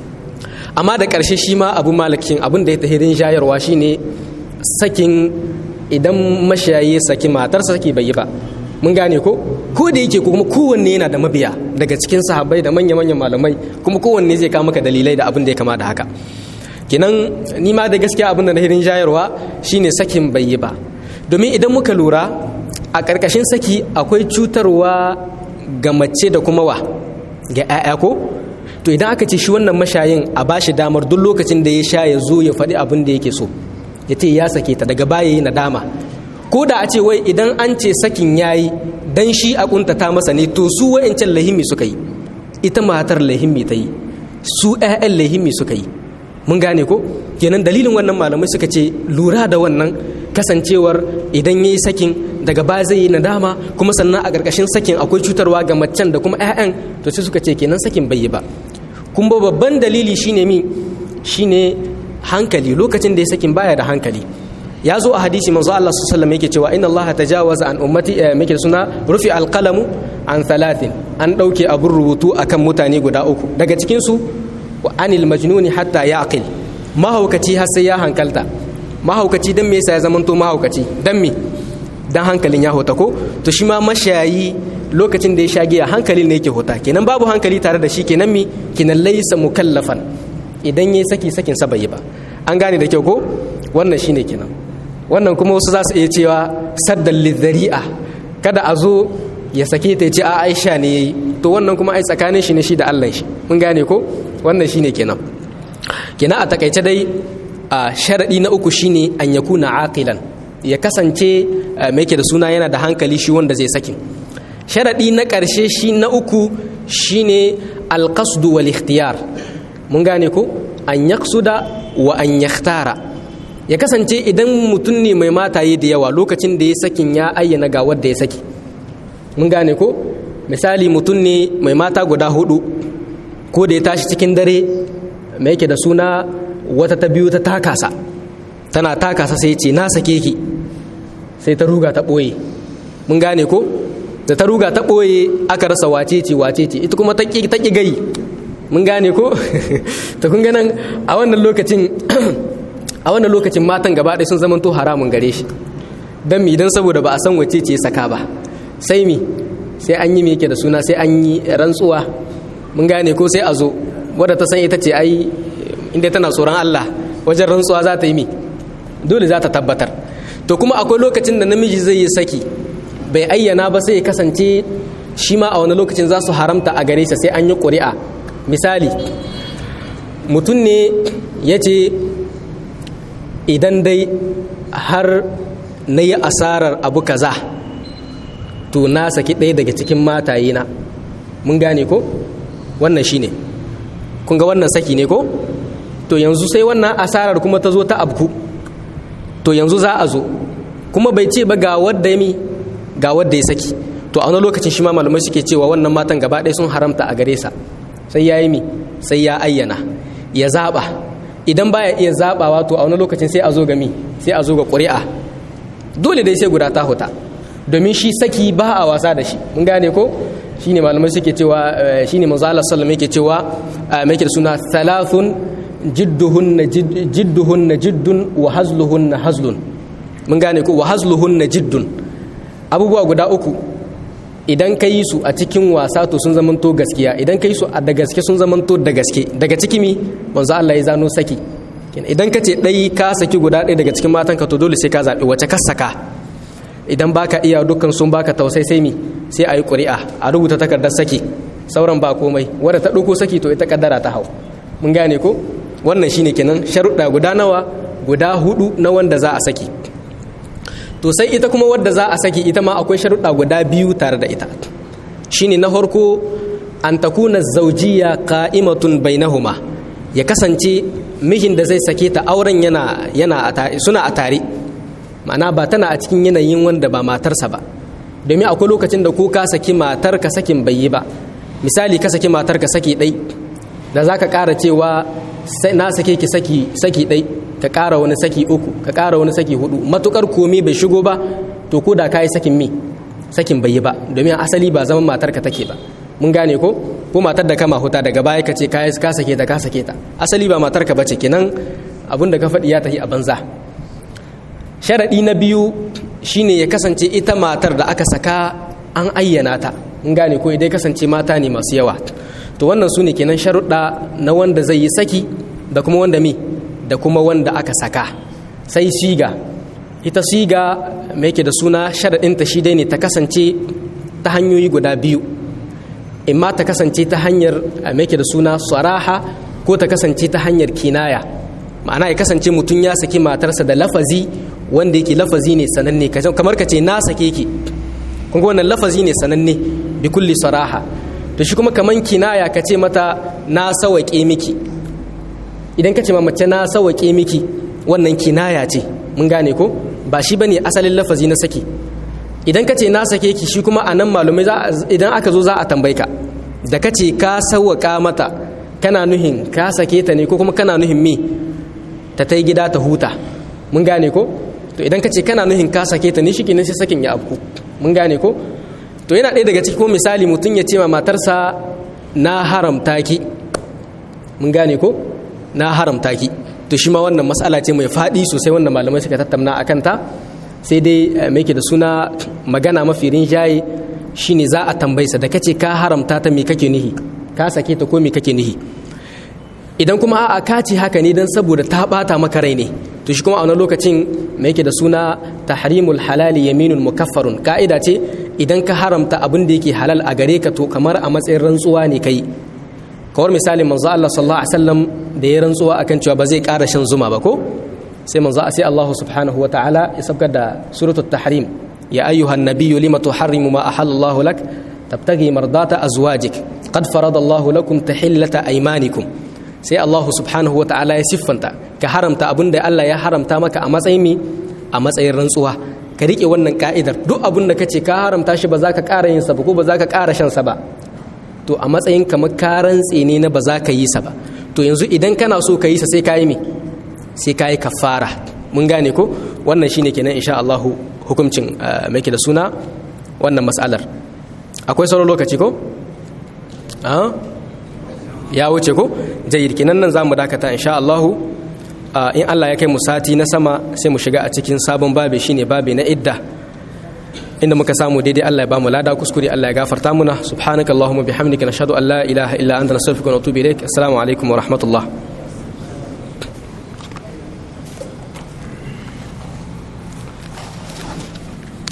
[SPEAKER 1] amma da karshe shi ma abu malikin abin da ya tahirin shayarwa shine sakin idan mashayi saki matarsa saki bai yi ba mun gane ko ko da yake kuma kowanne yana da mabiya daga cikin sahabbai da manya-manyan malamai kuma kowanne zai kawo maka dalilai da abin da ya kama da haka kinan ni ma da gaskiya abin da na hirin jayarwa shine sakin bai yi ba domin idan muka lura a ƙarƙashin saki akwai cutarwa ga mace da kuma wa ga 'ya'ya ko to idan aka ce shi wannan mashayin a bashi damar duk lokacin da ya sha ya zo ya faɗi abin da yake so ya ce ya sake ta daga baya yi nadama ko da a ce wai idan an ce sakin yayi dan shi a kuntata masa ne to su wa'ancan lahimmi suka yi ita matar lahimmi ta yi su 'ya'yan lahimmi suka yi mun gane ko kenan dalilin wannan malamai suka ce lura da wannan kasancewar idan yayi sakin daga baya zai yi nadama kuma sannan a ƙarƙashin sakin akwai cutarwa ga macen da kuma 'ya'yan to sai suka ce kenan sakin bai yi ba kuma babban dalili shine mi shine hankali lokacin da ya sakin baya da hankali ya zo a hadisi manzo Allah sallallahu alaihi yake cewa inna Allah tajawaza an ummati muke suna rufi alqalamu an thalathin an dauke abun rubutu akan mutane guda uku daga cikin su wa anil majnuni hatta yaqil mahaukaci har sai ya hankalta mahaukaci dan me yasa ya zamanto mahaukaci dan me dan hankalin ya hota ko to shi ma mashayi lokacin da ya sha giya hankalin ne yake hota kenan babu hankali tare da shi kenan mi kenan laysa mukallafan idan yayi saki sakin sa bai ba an gane da kyau ko wannan shine kenan wannan kuma wasu za su iya cewa saddan lidhari'a kada a zo ya sake ta ce a aisha ne yayi to wannan kuma ai tsakanin shi ne shi da Allah shi mun gane ko wannan shine kenan kenan a takaice dai sharaɗi na uku shine an yakuna aqilan ya kasance mai ke da suna yana da hankali shi wanda zai sakin sharaɗi na ƙarshe shi na uku shine alƙasdu wal ikhtiyar mun gane ko an yaksuda wa an yakhtara ya kasance idan mutum ne mai mataye da yawa lokacin da ya sakin ya ayyana ga wadda ya saki mun gane ko misali mutum ne mai mata guda hudu ko da ya tashi cikin dare mai yake da suna wata ta biyu ta takasa tana takasa sai ce na sake ki sai ta ruga ta ɓoye mun gane ko da ta ruga ta ɓoye aka rasa wace ce wace ce ita kuma ta ƙi gai mun gane ko ta kun ganin a wannan lokacin a wannan lokacin matan gaba ɗaya sun zamanto haramun gare shi don mi don saboda ba a san wace ce saka ba sai mi sai an yi mi yake da suna sai an yi rantsuwa mun gane ko sai a zo wadda ta san ita ce ai inda tana tsoron Allah wajen rantsuwa za ta yi mi dole za ta tabbatar to kuma akwai lokacin da namiji zai yi saki bai ayyana ba sai ya kasance shi ma a wani lokacin za su haramta a gare sa sai an yi ƙuri'a misali mutum ne ya ce idan dai har na yi asarar abu kaza to na saki ɗaya daga cikin mataye na mun gane ko wannan shi ne kun ga wannan saki ne ko to yanzu sai wannan asarar kuma ta zo ta abku to yanzu za a zo kuma bai ce ba ga wadda ya mi ga wadda ya saki to a wani lokacin shi ma malamai suke cewa wannan matan gaba ɗaya sun haramta a gare sa sai ya yi mi sai ya ayyana ya zaɓa idan baya iya zaɓawa to a wani lokacin sai a zo ga mi sai a zo ga ƙuri'a dole dai sai guda ta huta domin shi saki ba a wasa da shi mun gane ko shine malamai suke cewa shine manzo Allah sallallahu yake cewa mai da suna thalathun jidduhunna jidduhunna jiddun wa hazluhunna hazlun mun gane ko wa hazluhunna jiddun abubuwa guda uku idan ka yi su a cikin wasa to sun zamanto gaskiya idan ka yi su da gaske sun zamanto da gaske daga ciki mi manzo Allah ya zano saki idan ka ce ɗai ka saki guda ɗaya daga cikin matanka to dole sai ka zaɓi wace ka saka idan baka iya dukkan sun baka tausai sai mi sai a yi ƙuri'a a rubuta takardar saki sauran ba komai wadda ta ɗauko saki to ita kaddara ta hau mun gane ko wannan shine kenan sharuɗa guda nawa guda hudu na wanda za a saki to sai ita kuma wadda za a saki ita ma akwai sharuɗa guda biyu tare da ita shine na farko an takuna zaujiya qa'imatun bainahuma ya kasance mijin da zai sake ta auren yana yana suna a tare ma'ana ba tana a cikin yanayin wanda ba matarsa ba domin akwai lokacin da ko ka saki matar ka sakin bai yi ba misali ka saki matar ka saki ɗai da za ka ƙara cewa na sake ki saki saki ɗai ka ƙara wani saki uku ka ƙara wani saki hudu matukar komai bai shigo ba to ko da ka yi sakin mi sakin bai yi ba domin asali ba zaman matar ka take ba mun gane ko ko matar da kama huta daga baya ka ce ka sake ta ka sake ta asali ba matar ka bace kenan abin da ka faɗi ya tafi a banza sharaɗi na biyu shine ya kasance ita matar da aka saka an ayyana ta mun gane ko idan kasance mata ne masu yawa to wannan su ne kenan sharuɗa na wanda zai yi saki da kuma wanda mi da kuma wanda aka saka sai siga ita siga mai yake da suna sharaɗinta shi dai ne ta kasance ta hanyoyi guda biyu imma ta kasance ta hanyar mai yake da suna saraha ko ta kasance ta hanyar kinaya ma'ana ya kasance mutum ya saki matarsa da lafazi wanda yake lafazi ne sananne kamar ka ce na sake ki kun ga wannan lafazi ne sananne bi kulli saraha to shi kuma kaman kinaya ka ce mata na sawaƙe miki idan ka ce mace na sawaƙe miki wannan kinaya ce mun gane ko ba shi bane asalin lafazi na saki idan ka ce na sake ki shi kuma anan malumai idan aka zo za a tambaye ka da ka ce ka sawaƙa mata kana nuhin ka sake ta ne ko kuma kana nuhin me ta ta gida ta huta mun gane ko to idan ka ce kana nuhin ka sake ta ne shi kenan sai sakin ya abku mun gane ko to yana ɗaya daga ciki ko misali mutum ya ce ma matarsa na haramta ki mun gane ko na haramta ki to shi ma wannan mas'ala ce mai faɗi sosai wanda malamai suka tattauna a kanta sai dai mai ke da suna magana mafi rinjaye shine za a tambaysa da kace ka haramta ta me kake nihi ka sake ta ko me kake nihi idan kuma a'a ka ce haka ne don saboda ta bata maka rai ne to shi kuma a wani lokacin me yake da suna tahrimul halali yaminun mukaffarun ka'ida ce idan ka haramta abin da yake halal a gare ka to kamar a matsayin rantsuwa ne kai kawar misalin manzo Allah sallallahu alaihi wasallam da ya rantsuwa akan cewa ba zai ƙara shan zuma ba ko sai manzo sai Allah subhanahu wa ta'ala ya sabgar da suratul tahrim ya ayyuhan nabiyyu lima tuharrimu ma ahallallahu lak tabtaghi mardata azwajik qad farada Allah lakum tahillata aymanikum sai Allah subhanahu wa ta'ala ya siffanta ka haramta abinda Allah ya haramta maka a matsayin mi a matsayin rantsuwa ka rike wannan ka'idar duk abin da kace ka haramta shi ba za ka ƙara yin sa ba ko ba za ka ƙara shan sa ba to a matsayin kamar ka rantse ne na ba za ka yi sa ba to yanzu idan kana so ka yi sa sai ka yi me sai ka yi kafara mun gane ko wannan shine kenan insha Allah hukuncin mai da suna wannan mas'alar akwai sauran lokaci ko ya wuce ko jayyid kenan nan zamu dakata insha Allah in Allah ya kai mu sati na sama sai mu shiga a cikin sabon babi shine babi na idda inda muka samu daidai Allah ya bamu lada kuskure Allah ya gafarta muna subhanakallahumma bihamdika nashhadu an la ilaha illa anta nastaghfiruka wa natubu ilaik assalamu alaikum wa rahmatullah